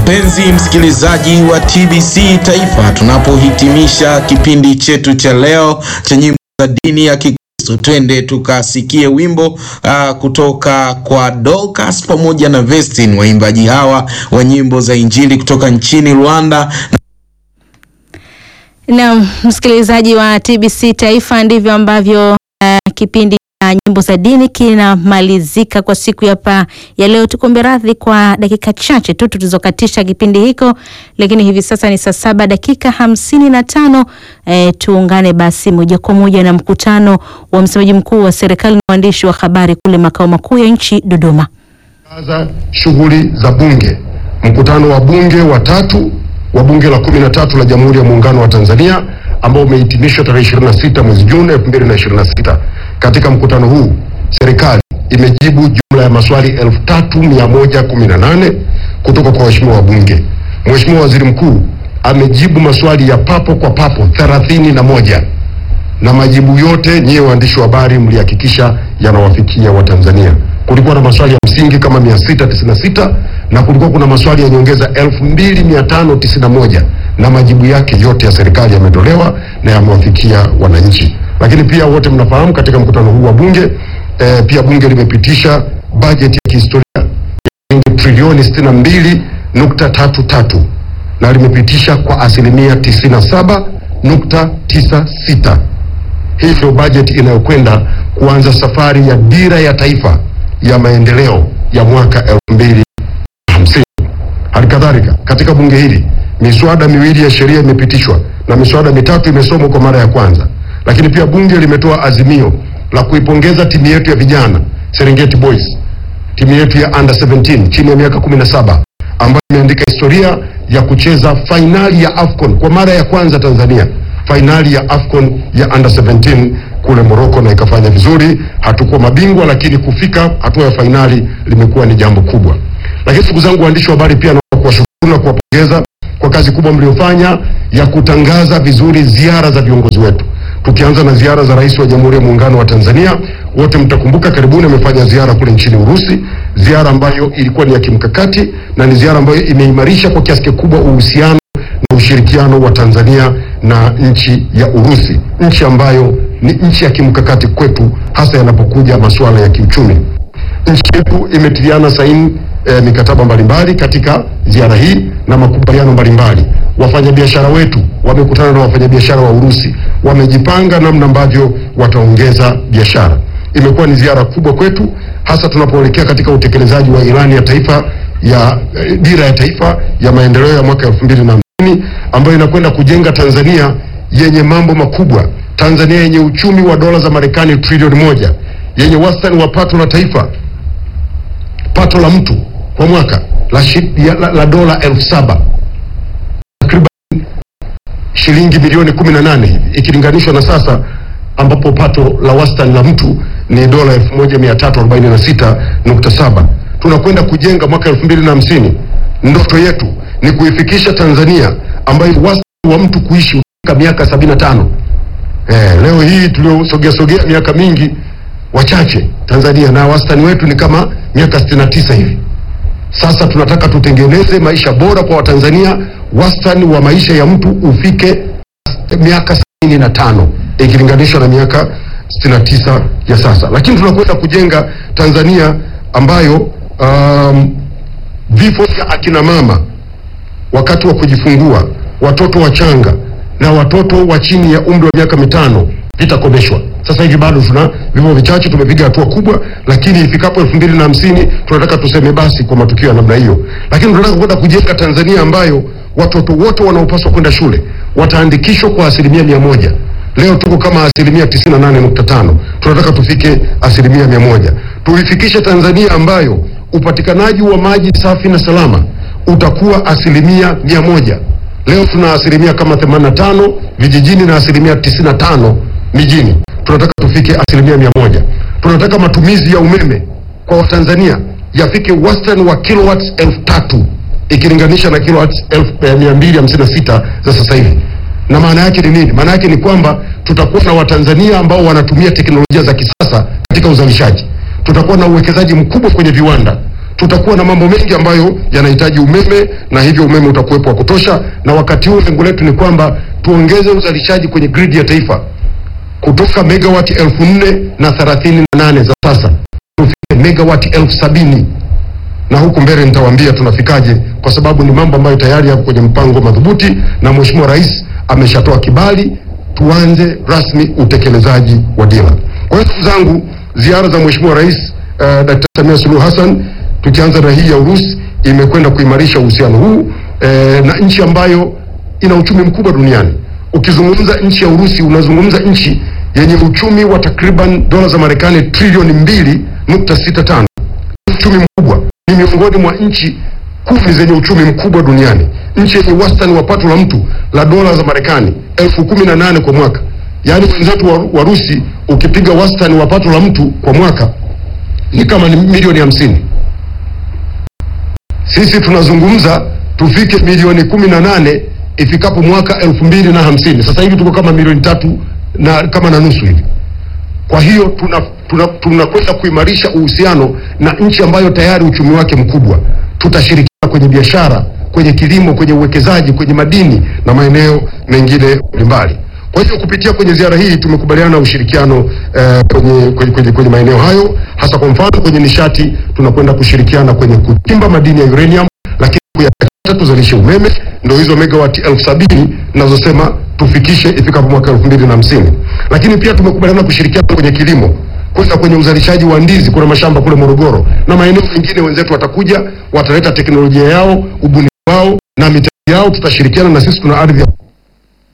Mpenzi msikilizaji wa TBC Taifa, tunapohitimisha kipindi chetu cha leo cha nyimbo za dini ya Kikristo, twende tukasikie wimbo uh, kutoka kwa Dorcas pamoja na Vestin, waimbaji hawa wa nyimbo za Injili kutoka nchini Rwanda. Na msikilizaji wa TBC Taifa, ndivyo ambavyo uh, kipindi cha nyimbo za dini kinamalizika kwa siku ya pa ya leo. Tukombe radhi kwa dakika chache tu tulizokatisha kipindi hiko, lakini hivi sasa ni saa saba dakika hamsini na tano. E, tuungane basi moja kwa moja na mkutano wa msemaji mkuu wa serikali na waandishi wa habari kule makao makuu ya nchi Dodoma. Anza shughuli za bunge. Mkutano wa bunge wa tatu wa bunge la kumi na tatu la Jamhuri ya Muungano wa Tanzania ambao umehitimishwa tarehe 26 mwezi Juni 2026. Katika mkutano huu serikali imejibu jumla ya maswali 3118 kutoka kwa waheshimiwa wabunge. Mheshimiwa Waziri Mkuu amejibu maswali ya papo kwa papo 31 na majibu yote nyie waandishi wa habari mlihakikisha yanawafikia Watanzania. Kulikuwa na maswali ya msingi kama 696 na kulikuwa kuna maswali ya nyongeza 2591 na majibu yake yote ya serikali yametolewa na yamewafikia wananchi. Lakini pia wote mnafahamu katika mkutano huu wa bunge eh, pia bunge limepitisha bajeti ya kihistoria ya shilingi trilioni 62.33 na limepitisha kwa asilimia 97.96. Hii ndio bajeti inayokwenda kuanza safari ya dira ya taifa ya maendeleo ya mwaka 2050. Halikadhalika, katika bunge hili miswada miwili ya sheria imepitishwa na miswada mitatu imesomwa kwa mara ya kwanza. Lakini pia bunge limetoa azimio la kuipongeza timu yetu ya vijana Serengeti Boys, timu yetu ya under 17 chini ya miaka 17 ambayo imeandika historia ya kucheza fainali ya AFCON kwa mara ya kwanza Tanzania, fainali ya AFCON ya under 17 kule Morocco na ikafanya vizuri. Hatukuwa mabingwa, lakini kufika hatua ya fainali limekuwa ni jambo kubwa. Lakini ndugu zangu waandishi wa habari, pia naomba kuwashukuru na kuwapongeza kwa kazi kubwa mliofanya ya kutangaza vizuri ziara za viongozi wetu, tukianza na ziara za Rais wa Jamhuri ya Muungano wa Tanzania. Wote mtakumbuka karibuni amefanya ziara kule nchini Urusi, ziara ambayo ilikuwa ni ya kimkakati na ni ziara ambayo imeimarisha kwa kiasi kikubwa uhusiano na ushirikiano wa Tanzania na nchi ya Urusi, nchi ambayo ni nchi ya kimkakati kwetu, hasa yanapokuja masuala ya kiuchumi. Nchi yetu imetiliana saini e, mikataba mbalimbali katika ziara hii na makubaliano mbalimbali. Wafanyabiashara wetu wamekutana na wafanyabiashara wa Urusi, wamejipanga namna ambavyo wataongeza biashara. Imekuwa ni ziara kubwa kwetu, hasa tunapoelekea katika utekelezaji wa ilani ya taifa ya e, dira ya taifa ya maendeleo ya mwaka elfu mbili na hamsini ambayo inakwenda kujenga Tanzania yenye mambo makubwa, Tanzania yenye uchumi wa dola za Marekani trilioni moja, yenye wastani wa pato la taifa pato la mtu kwa mwaka la, shi, ya, la, la dola elfu saba takriban shilingi bilioni 18 hivi ikilinganishwa na sasa ambapo pato la wastani la mtu ni dola 1346.7. Tunakwenda kujenga mwaka 2050. Ndoto yetu ni kuifikisha Tanzania ambayo wastani wa mtu kuishi katika miaka 75. Eh, leo hii tuliosogea sogea miaka mingi wachache Tanzania na wastani wetu ni kama miaka 69 hivi. Sasa tunataka tutengeneze maisha bora kwa Watanzania, wastani wa maisha ya mtu ufike miaka 75 ikilinganishwa na miaka 69 ya sasa, lakini tunakwenda kujenga Tanzania ambayo um, vifo vya akina mama wakati wa kujifungua, watoto wachanga na watoto wa chini ya umri wa miaka mitano vitakomeshwa. Sasa hivi bado tuna vifo vichache, tumepiga hatua kubwa, lakini ifikapo elfu mbili na hamsini tunataka tuseme basi kwa matukio ya namna hiyo. Lakini tunataka kwenda kujenga Tanzania ambayo watoto wote wanaopaswa kwenda shule wataandikishwa kwa asilimia mia moja. Leo tuko kama asilimia tisini na nane nukta tano. Tunataka tufike asilimia mia moja, tuifikishe Tanzania ambayo upatikanaji wa maji safi na salama utakuwa asilimia mia moja. Leo tuna asilimia kama 85 vijijini na asilimia 95 mijini. Tunataka tufike asilimia mia moja. Tunataka matumizi ya umeme kwa Watanzania yafike wastani wa kilowatts elfu tatu ikilinganisha na kilowatts elfu mia mbili hamsini na sita za sasa hivi. Na maana yake ni nini? Maana yake ni kwamba tutakuwa na Watanzania ambao wanatumia teknolojia za kisasa katika uzalishaji. Tutakuwa na uwekezaji mkubwa kwenye viwanda tutakuwa na mambo mengi ambayo yanahitaji umeme na hivyo umeme utakuwepo wa kutosha, na wakati huu lengo letu ni kwamba tuongeze uzalishaji kwenye gridi ya taifa kutoka megawati elfu nne na thelathini na nane za sasa tufike megawati elfu sabini na huku mbele nitawaambia tunafikaje, kwa sababu ni mambo ambayo tayari yako kwenye mpango madhubuti na Mheshimiwa Rais ameshatoa kibali, tuanze rasmi utekelezaji wa dira. Kwa hiyo ndugu zangu, ziara za Mheshimiwa Rais uh, Dkt. Samia Suluhu Hassan tukianza na hii ya Urusi imekwenda kuimarisha uhusiano huu eh, na nchi ambayo ina uchumi mkubwa duniani. Ukizungumza nchi ya Urusi unazungumza nchi yenye uchumi wa takriban dola za Marekani trilioni mbili nukta sita tano uchumi mkubwa, ni miongoni mwa nchi kumi zenye uchumi mkubwa duniani, nchi yenye wastani wa pato la mtu la dola za Marekani elfu kumi na nane kwa mwaka. Yaani wenzetu wa Warusi ukipiga wastani wa pato la mtu kwa mwaka ni kama ni milioni hamsini. Sisi tunazungumza tufike milioni kumi na nane ifikapo mwaka elfu mbili na hamsini. Sasa hivi tuko kama milioni tatu na kama na nusu hivi. Kwa hiyo tunakwenda tuna, tuna tunakwenda kuimarisha uhusiano na nchi ambayo tayari uchumi wake mkubwa. Tutashirikiana kwenye biashara, kwenye kilimo, kwenye uwekezaji, kwenye madini na maeneo mengine mbalimbali. Kwa hiyo kupitia kwenye ziara hii tumekubaliana ushirikiano eh, kwenye, kwenye, kwenye, kwenye maeneo hayo, hasa kwa mfano kwenye nishati tunakwenda kushirikiana kwenye kuchimba madini ya uranium, lakini kuyachakata tuzalishe umeme, ndio hizo megawati elfu sabini nazosema tufikishe ifikapo mwaka elfu mbili na hamsini. Lakini pia tumekubaliana kushirikiana kwenye kilimo kwenda kwenye uzalishaji wa ndizi. Kuna mashamba kule Morogoro na maeneo mengine, wenzetu watakuja wataleta teknolojia yao, ubunifu wao na mitaji yao, tutashirikiana na sisi, tuna ardhi ya